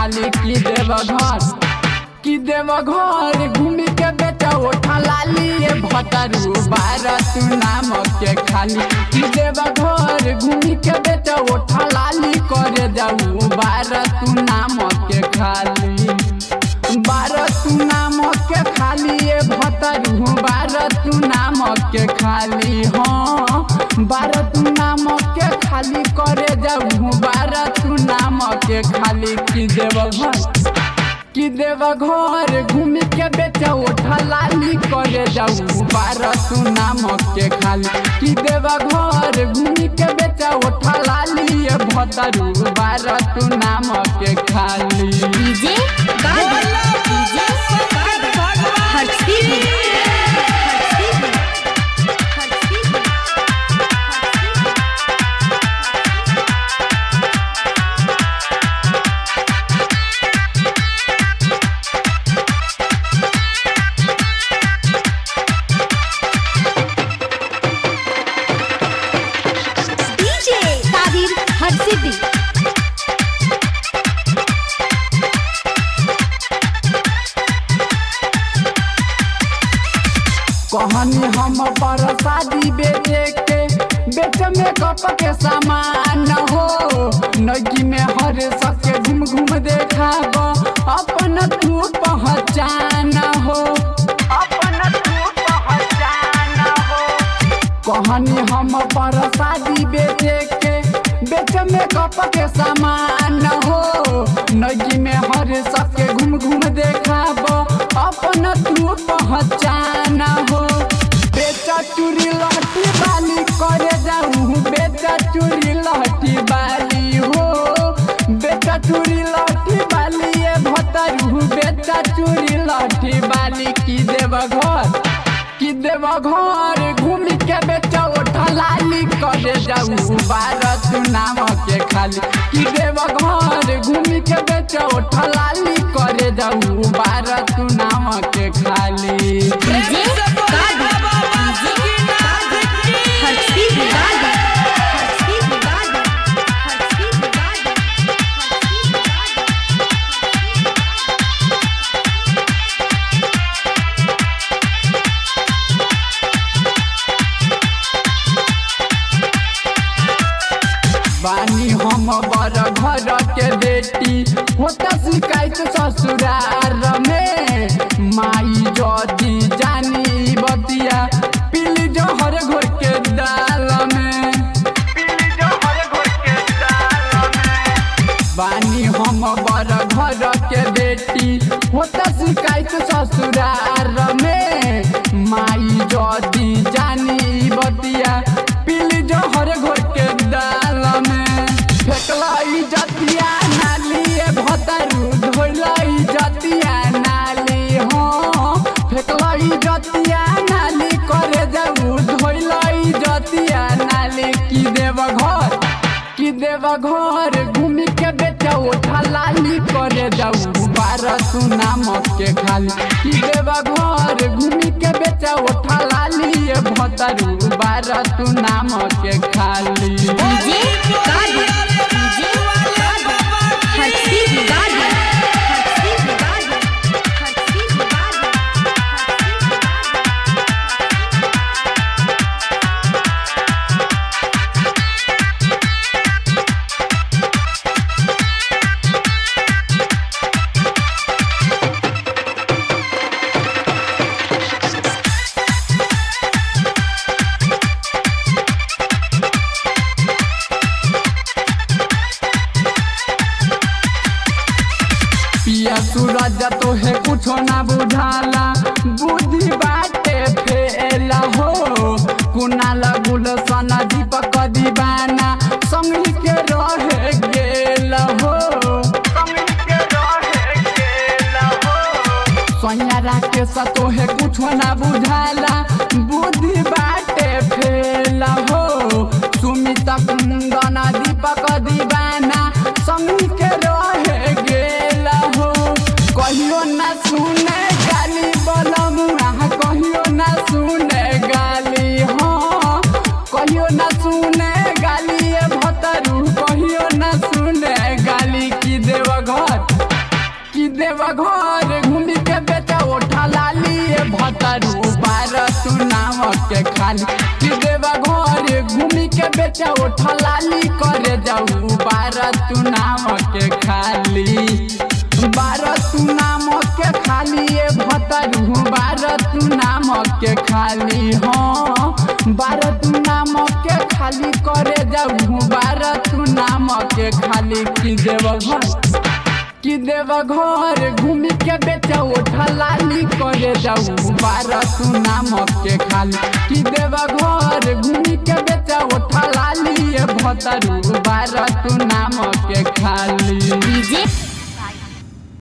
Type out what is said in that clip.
खाली की देव घर की देव घर घूमी के बेटा उठा लाली ये भतरू बारह तू नाम के खाली की देव घर घूमी के बेटा उठा लाली करे जाऊ बारह तू नाम के खाली बारह तू नाम के खाली ये भतरू बारह तू नाम के खाली हाँ बारह तू नाम के खाली करे जाऊ बारह तू नाम के खाली की देव घर कि देव घर घूमी के बेचा उठा लाली करे जाऊ बारह तू नाम के खाली कि देव घर घूमी के बेचा उठा लाली ये भतरू बारह तू नाम के खाली डीजे गाड़ी डीजे हर्षी हर्षी हर्षी डीजे ताहिर हर्षिदी कहानी हम पर शादी बेचे के बेच में कप के सामान हो नगी में हर सके घूम घूम देखाब अपन तू पहचान हो अपन तू पहचान हो कहानी हम पर शादी बेचे के बेच में कप के सामान हो नगी में हर सबके घूम घूम देखाब अपन तू पहचान हो बेचा चूड़ी लहटी बाली करे जाऊ बेचा चूड़ी लहटी बाली हो बेचा चूड़ी लहटी बाली ये भतरू बेचा चूड़ी लहटी बाली की देव घर कि देव घर घूमी के बेचा उठा लाली करे जाऊ बारह तू नाम के खाली कि देव घर घूमी के बेचा उठा लाली करे जाऊ बारह तू नाम के खाली डीजे गाड़ी डीजे हर्षी गाड़ी हर्षी गाड़ी हर्षी गाड़ी बानी हम बड़ घर के बेटी होता शिकायत ससुरार में माई जदी जानी बतिया पीली जहर घोर के दाल में पीली जहर घोर के दाल में बानी हम बड़ घर के बेटी होता शिकायत ससुरार में माई जदी जानी बतिया पीली जहर घोर के दाल में फेकलाई जतिया नाली ए भतरू धोलाई जतिया नाली हो फेकलाई जतिया नाली करे जाऊ धोलाई जतिया नाली की देव घर कि देव घर घूमी के बेचा उठा लाली करे जाऊ बारह तू नाम के खाली कि देव घर घूमी के बेचा उठा लाली ये भतरू बारह तू नाम के खाली डीजे गाड़ी डीजे हर्षी गाड़ी हर्षी गाड़ी हर्षी गाड़ी पिया सूरज तो है कुछो ना बुझाला बुद्धि बाटे फेला हो कुनाल गुलशन दीपक दीवाना संगी के रहे गेल हो सोयारा के सतो है कुछो ना बुझाला बुद्धि बाटे फेला हो सुमित कुंदन दीपक दीवाना संगी के रहे गेल हो कहियो ना सुने गाली बलम कहियो ना सुने गाली हाँ कहियो ना सुने गाली ए भतरू कहियो ना सुने गाली की देव घर देव घर घूमी के बेटा उठा लाली भतरू बार तू नाम के खाली कि देव घर घूमी के बेटा उठा लाली करे जाऊ बार तू नाम के खाली बार तू नाम के खाली ए भतरू बार तू नाम के खाली हाँ बार तू नाम के खाली करे जाऊ बार तू नाम के खाली कि देव घर कि देव घर घूमी के बेचा उठा लाली करे जाऊ बारह तू नाम के खाली कि देव घर घूमी के बेचा उठा लाली ये भतरू बारह तू नाम के खाली डीजे